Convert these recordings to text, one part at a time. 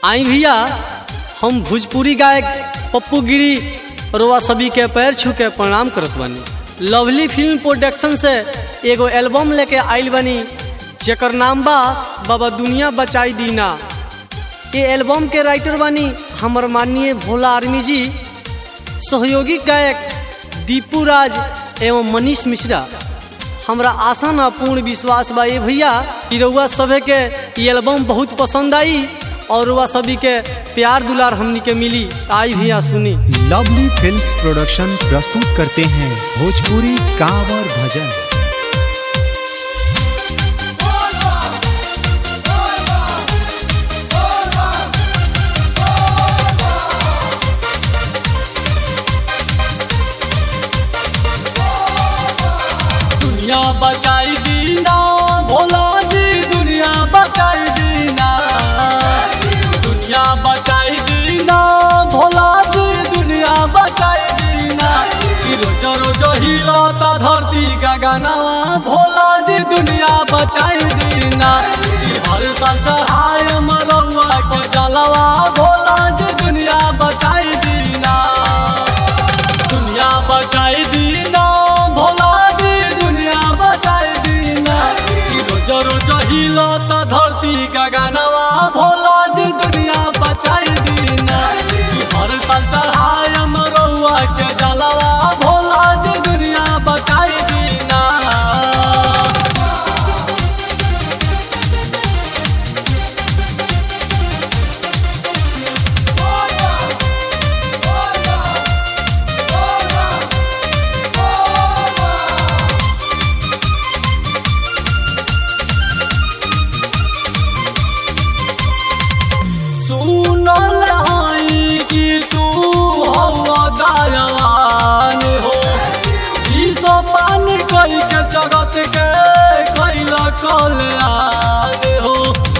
आई भैया हम भोजपुरी गायक पप्पू गिरी रोआ सभी के पैर छू के प्रणाम करत बानी लवली फिल्म प्रोडक्शन से एगो एल्बम लेके आइल बानी जेकर नाम बा बाबा दुनिया बचाई दीना ये एल्बम के राइटर बानी हमर माननीय भोला आर्मी जी सहयोगी गायक दीपू राज एवं मनीष मिश्रा हमरा आशा ना पूर्ण विश्वास बा ये भैया कि रउआ सभे के ये एल्बम बहुत पसंद आई और रउआ सभी के प्यार दुलार हमनी के मिली आई भैया सुनी लवली फिल्म्स प्रोडक्शन प्रस्तुत करते हैं भोजपुरी कांवर भजन दुनिया बचाई दीना भोला जी दुनिया बचाई दीना दुनिया बचाई दीना भोला जी दुनिया बचाई दीना कि रोज रोज हिलाता धरती का गानावा भोला जी दुनिया बचाई दीना कि हर साल चढ़ाए मरौआ के जलवा भोला जी दुनिया बचाई दीना दुनिया बचाई दीना भोला जी दुनिया बचाई दीना कि रोज रोज हिलता धरती का गानवा भोला जी दुनिया बचाई दीना कि हर साल चढ़ाए मरौआ के जलवा भोला जी दुनिया बचाई दीना सुनल हई कि तू हवा दयावान हो ई सब पानी कई के जगत के कैल कल्याण हो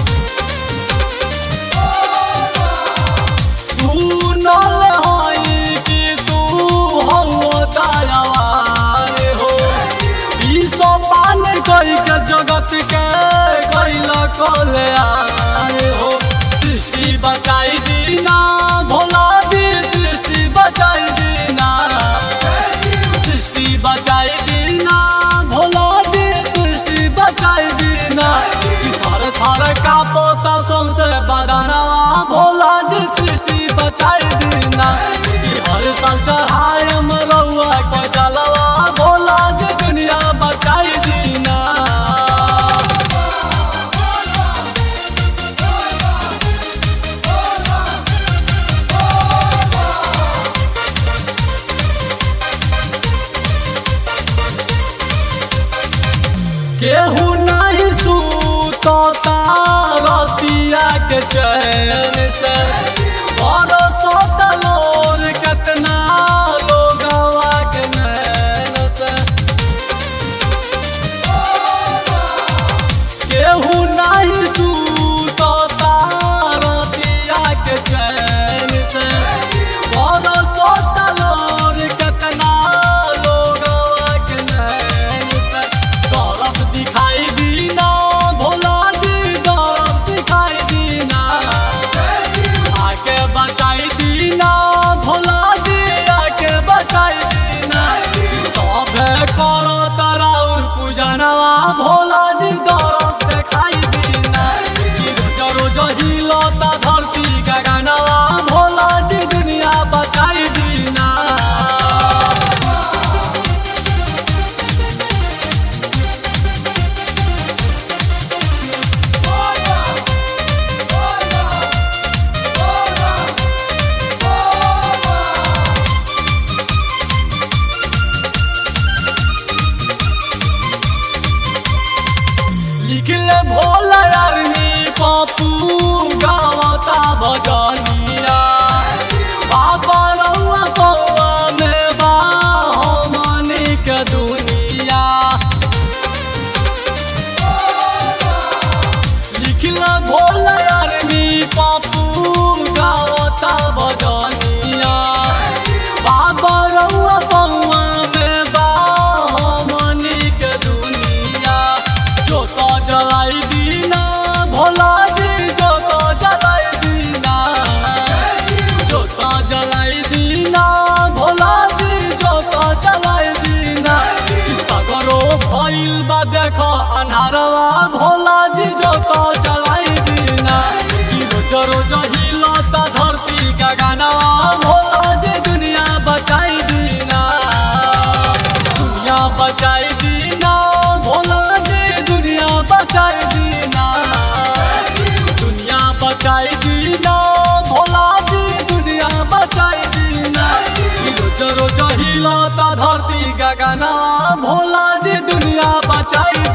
सुनल हई कि तू हवा दयावान हो ई सब पानी कई के जगत के कैल कल्याण हो सृष्टि बचाई दीना भोला जी सृष्टि बचाई दीना सृष्टि बचाई दीना भोला जी सृष्टि बचाई दीना कि थर थर का पोता सबसे बदनवा भोला जी सृष्टि बचाई दीना कि हर साल चढ़ाए मरौआ के जलवा भोला जी दुनिया बचाई दीना केहू नहीं सूतता रतिया के चैन से और सोतलोर कितना लोगवा के नैन से केहू नहीं सूतता रतिया के चैन से और सोतलोर कितना लोगवा के नैन से दरस दिखाई दीना भोला जी दरस दिखाई दीना बचाई दीना दुनिया बचाई दीना भोला जी दुनिया बचाई दीना रोज रोज हिलाता धरती गगना भोला जी दुनिया बचाई